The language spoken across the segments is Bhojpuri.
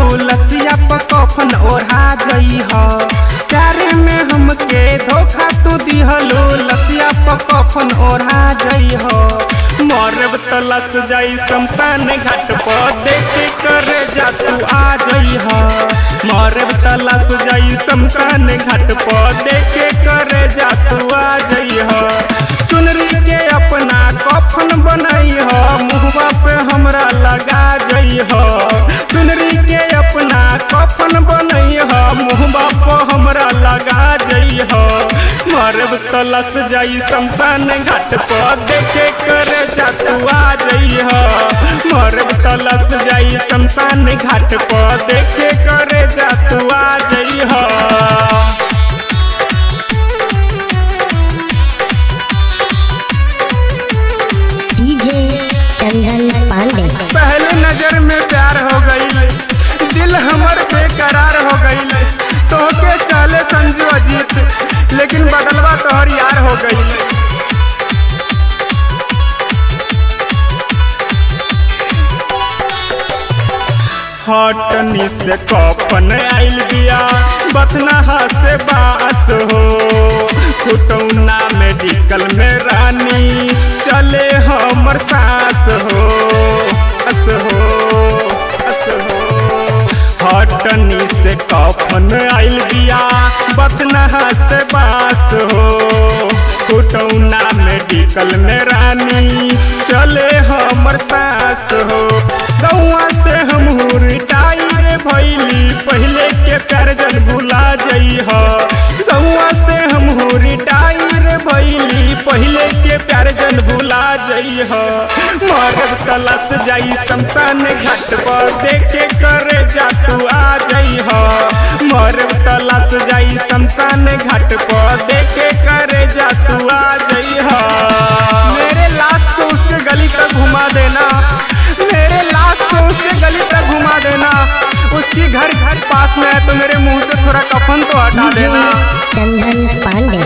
लसिया पर कफन ओढ़ा जई ह प्यारे में हमके धोखा तू दिहलू लसिया पर कफन ओढ़ा जई ह मरब तलस जाई शमशान घाट पर देखे करे जा तू आ जई ह मरब तलस जाई शमशान घाट पर देखे करे जा तू आ जई ह चुनरी के अपना कफन बनई ह मुहवा पे हमरा लगा जई ह चुनरी के अपना कफन बनई ह मुहवा पे हमरा लगा जई ह मरब तलस जाई शमशान घाट पर देखे करे जा तू आ जई ह मरब तलस जाई शमशान घाट पर देखे करे जा तू आ जई ह डीजे चंदन पांडे पहले नजर में प्यार हो गई दिल हमर बेकरार हो गई तोहके चले संजू अजीत लेकिन बदलवा तोहर यार हो गई हटनी से कफन आइल बिया बथना से बास हो कुटौना मेडिकल में रानी चले हमर सास हो अस हो अस हो हटनी से कफन आइल बिया बथना से बास हो कुटौना मेडिकल में रानी चले हमर सास हो गौआ से हम रिटायर भैली पहले के प्यार जन भुला जई ह गौआ से हम रिटायर भैली पहले के प्यार जन भुला जई ह मरब तलस जाई शमशान घाट पर देखे करे जा तू आ जई ह मरब तलस जाई शमशान घाट पर देखे करे जा तू आ जई ह मेरे लाश को उसके गली तक घुमा देना मेरे लाश को उसके गली तक घुमा देना उसकी घर घर पास में है तो मेरे मुंह से थोड़ा कफन तो हटा डीजे देना चंदन पांडे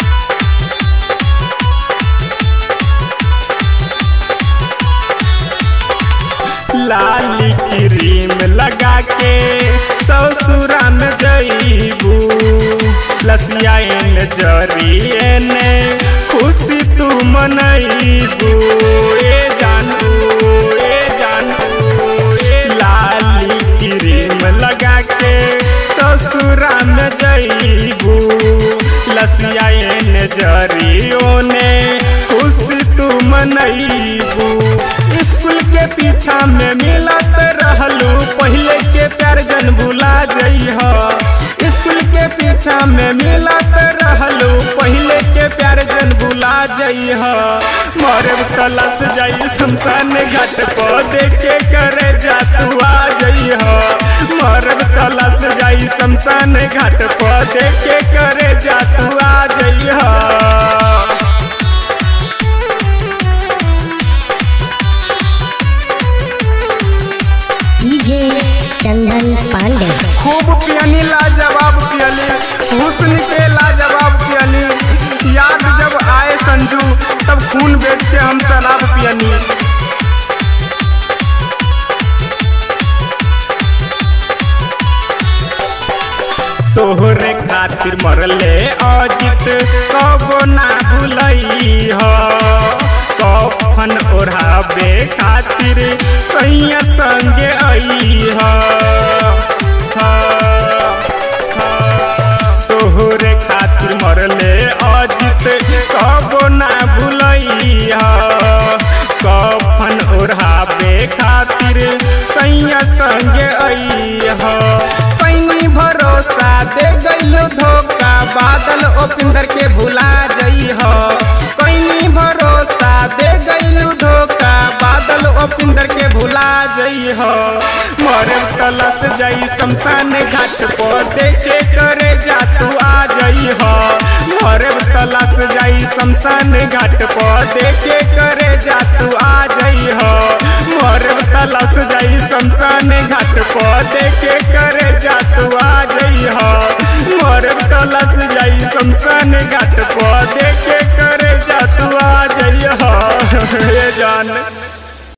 लाली क्रीम लगा के ससुरा में जईबू लसिया एन जरिए ने खुशी तू मनईबू ए जानू ए जानू ए लाली क्रीम लगा के ससुरा में जईबू लसिया एन जरियो ने खुशी तू मनईबू स्कूल के पीछा में मिलत रहलू पहले के प्यार जन भुला जई ह स्कूल के पीछा में मिलत रहलू पहले के प्यार जन भुला जई ह मरब तलस जाई शमशान घाट पर देखे करे जा तू आ जई ह मरब तलस जाई शमशान घाट पर देखे करे जा तू आ जई ह डीजे चंदन पांडे खूब पियनी लाजवाब पियली हुस्न के लाजवाब पियली याद जब आए संजू तब खून बेच के हम शराब पियनी तोहरे खातिर मरले अजित कबो ना भुलई ह कफन ओढ़ाबे खातिर सैया संगे आई ह तोहरे खातिर मरले अजित कबो ना भुलई ह कफन ओढ़ाबे खातिर सैया संगे आई ह पैनी भरोसा दे गइलो धोखा बादल ओपिंदर के भुला जई ह कैनी भरोसा दे गइलो धोखा बादल ओपिंदर के भुला जई ह मरे तलस जाई शमशान घाट पर देखे करे जा तू आ जई ह मरे तलस जाई शमशान घाट पर देखे करे जा तू आ जई ह मरे तलस जाई शमशान घाट पर देखे करे जा तू आ जई ह मरे तलस जाई शमशान घाट पर देखे करे जा तू आ जई ह हे जान